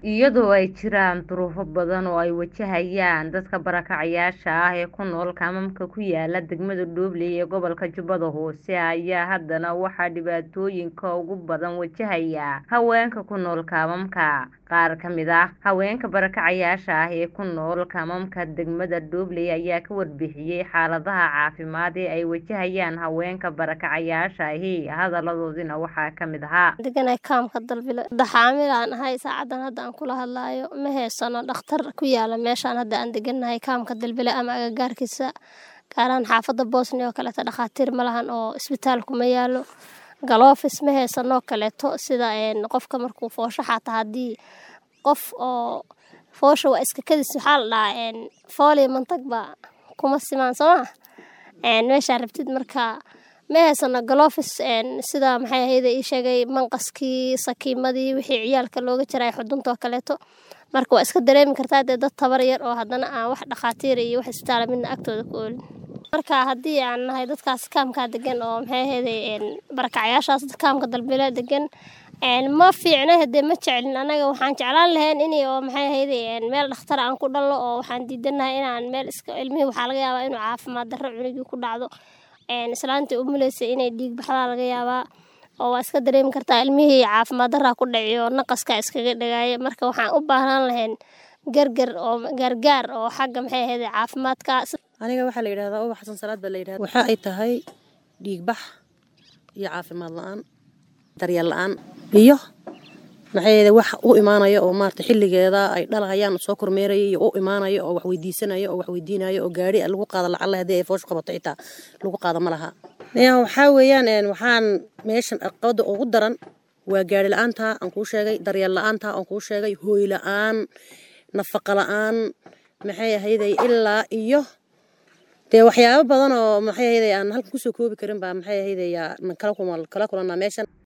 iyadoo ay jiraan duruufo badan oo ay wajahayaan dadka barakacayaasha ah ee ku nool kaamamka ku yaala degmada Doobley ee gobolka Jubbada Hoose ayaa haddana waxaa dhibaatooyinka ugu badan wajahaya haweenka ku nool kaamamka qaar ka mid ah haweenka barakacayaasha ah ee ku nool kaamamka degmada Doobley ayaa ka warbixiyay xaaladaha caafimaad ee ay wajahayaan haweenka barakacayaasha ahi hadaladoodina waxaa ka mid ahaa deganahay kaamka dalbile daxaamil aan ahay saacadan hadda aan kula hadlaayo ma heysano dhakhtar ku yaala meeshaan hadda aan deganahay kaamka dalbile ama agagaarkiisa gaaraan xaafadda boosni oo kaleeto dhakhaatiir ma lahan oo isbitaalku ma yaalo galoofis ma heysanoo kaleeto sida qofka markuu foosho xataa haddii qof oo foosha waa iska kadis waxaa la dhahaa fooliyo mantag baa kuma simaan sooma meeshaa rabtid marka ma heysano galoofis sida maxay ahayda ii sheegay manqaskii sakiimadii wixii ciyaalka looga jiray xuduntoo kaleeto marka waa iska dareemi kartaa dee dad tabar yar oo haddana aan wax dhakhaatiir iyo wax isbitaala midna agtooda ku oolin marka haddii aan nahay dadkaas kaamkaa degan oo maxay ahayday barakacyaashaas kaamka dalbile degan ma fiicna hadee ma jecelin anaga waxaan jeclaan lahayn in oo maxay ahayday meel dhakhtar aan ku dhallo oo waxaan diidanahay inaan meel iska ilmihii waxaa laga yaabaa inuu caafimaad darro cunugii ku dhacdo islaantii umuleysa inay dhiig baxdaa laga yaabaa oo waa iska dareemi kartaa ilmihii caafimaad darraa ku dhaciyo naqaska iskaga dhagaaya marka waxaan u baahnaan lahayn gargar oo gaargaar oo xagga maxay ahayday caafimaadka aniga waxaa la yidhahdaa uba xasan salaad baa la yidhahdaa waxa ay tahay dhiigbax iyo caafimaad la-aan daryeel la-aan iyo maxay wax u imaanaya oo maarata xilligeeda ay dhalahayaan soo kormeeraya iyo u imaanaya oo wax weydiisanaya oo wax weydiinaya oo gaari lagu qaado lacalla haddii ay fooshu qabato xitaa lagu qaado ma laha waxaa weeyaan waxaan meeshan aqabada ugu daran waa gaari la-aanta aan kuu sheegay daryeel la-aanta aan kuu sheegay hooy la-aan nafaqa la-aan maxay ahayday ilaa iyo dee waxyaabo badan oo maxay ahayday aan halkan kusoo koobi karin baa maxay ahayday kala kulanaa meeshan